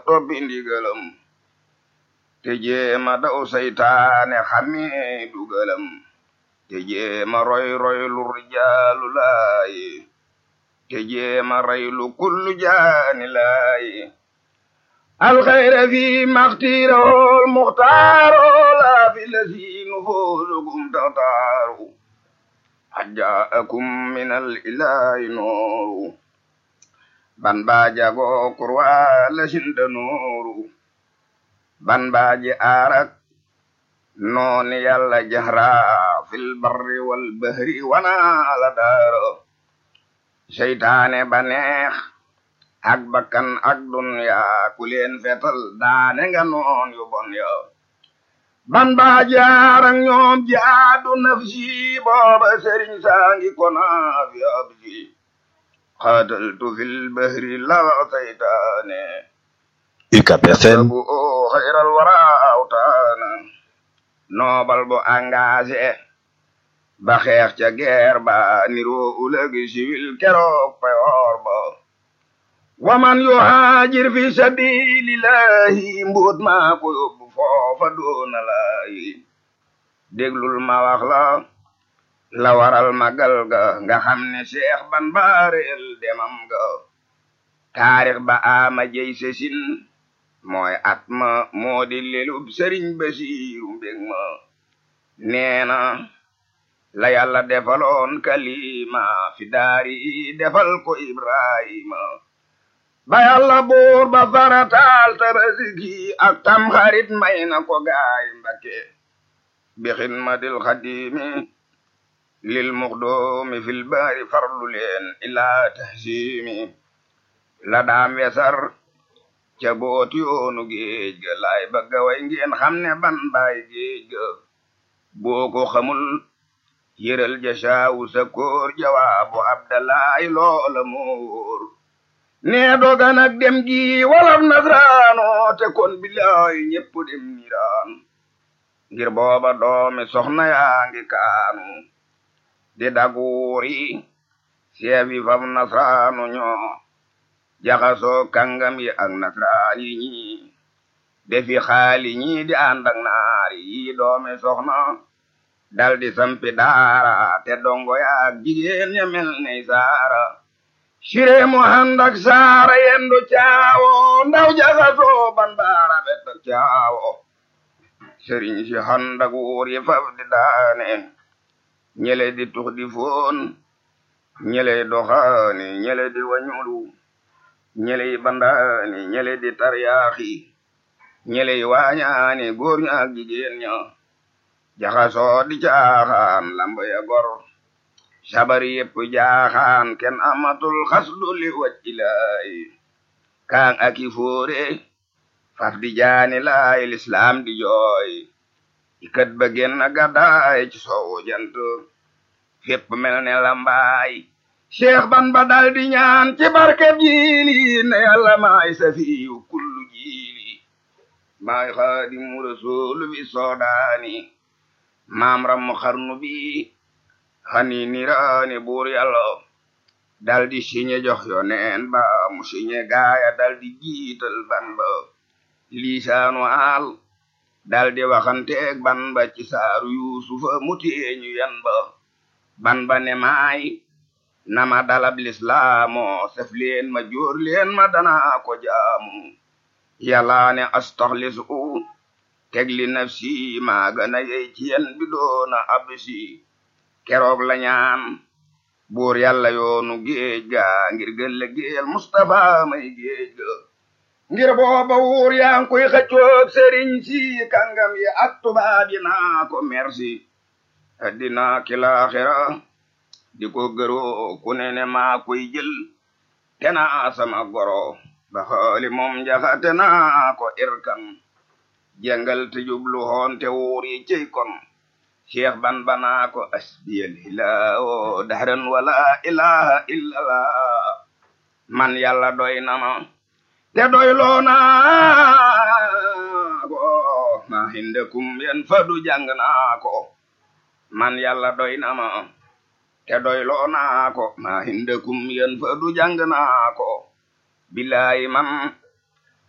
toppi ndigalam te jéema daw saytaane xamee dugalam te jéema roy roy lu rijaalu laayi te jéema rey lu kullu jaani laayi alxayra fi maxtiirahol muxtaaro laa fi lasiinu foosugum taxtaaru xajjaakum min al ilaahi nooru ban baajago kurwaa lasinda nooru ban baaji aarak nooni yàlla jahra fil barri wal bahri wana ala daaro seytaane ba neex ak bakkan ak dunya ku leen fetal daane nga noon yu bon yo ban baa jaarak ñoom jaadu nafsi booba sëriñ saangi kona fi absi xaataltu fil bahri la seytaane UCAB FM bu o xayral wara awtaana noobal bu engagé ba xeex ca guerre ba niroo ulëgi siwil keroog payoor ba waman yuhaajir fi sabilillahi mbuut maa ko yóbbu foofa doona laayi déglul ma wax la la waral magal ga nga xam ne seex ban baareel demam ga taarix ba ama jey sesin mooy at ma moo di lelub sëriñ basiiru mbég ma neena la yàlla defaloon kalima fi daari defal ko ibrahima ba yàlla buur ba farataal tabaski ak tam xarit may na ko gaay mbakke bi xidmatil xadimi lil muxdoomi fil baari farlu leen ilaa tahsimi la daam wesar ca booti yoonu géej ga laay bëgga way ngeen xam ne ban baay géej ga boo ko xamul yëral ja saawu sa koor jawaabu abdalaay loola moor nee doga nag dem gi walaf nasraano te kon bilaay ñépp dem niraan ngir booba doomi soxna yaa ngi kaanu di daguuri seefi fam nasraanu ñoo jaxasoo kàngam yi ak nasraan yi ñi defi xaali ñi di ànd ak naar yi doomi soxna dal di sampi daara te dongo yaak jigéen ña mel ne saara sire mu ànd ak saara yendu caawo ndaw jaxasoo ban baara bet caawo sëriñ si ànd ak wuur yi faf di daane ñele di tux di foon ñele doxaani ñele di wañulu ñele yi bandaani ñele di taryaaxi ñele yi waañaani góor ña ak jigéen ña jaxasoo di caaxaan lamba ya gor sabari yépp jaaxaan kenn amatul xasdu li wacci laay kaan aki fóore faf di jaani laay lislaam di jooy ikat ba genn gàddaay ci soowu jant fépp mel ne lambaay cheikh ban ba dal di ñaan ci barkeb jiili ne yàlla maay safiyu kullu jiili maay xaadimu rasuulu bi soodaani maam rammu xarnu bi xani niraani buur yàlla dal di siñe jox yo neen ba mu siñe gaaya dal di jiital ban ba liisaanu aal dal di waxanteeg ban ba ci saaru yuusufa mu teeñu yan ba ban ba ne maay nama dalab lislaamu sef leen ma jóor leen ma danaa ko jaamu yàlla ne astaxlisu teg li nafsi maa gën a yey ci yen bi doona absi keroog la ñaan buur yàlla yoonu géej ga ngir gëlle géel Mustafa may géej ga ngir booba wuur yaa ngi koy xëccoog sëriñ si kàngam yi ak tubaab yi naa ko merci addina ki laaxira di ko gëroo ku ne ne maa koy jël te naa sama goro ba xooli moom njaxate naa ko irkan jàngal te jublu hoon te wuur yi cey kon cheikh ban banaa ko asbiyal hilaawo dahran wala ilaha illallah man yàlla doy na ma te doy loona ko ma hindakum yen fadu jàng naa ko man yàlla doy na ma te doy loona ko ma hindakum yen fadu jàng naa ko billahi man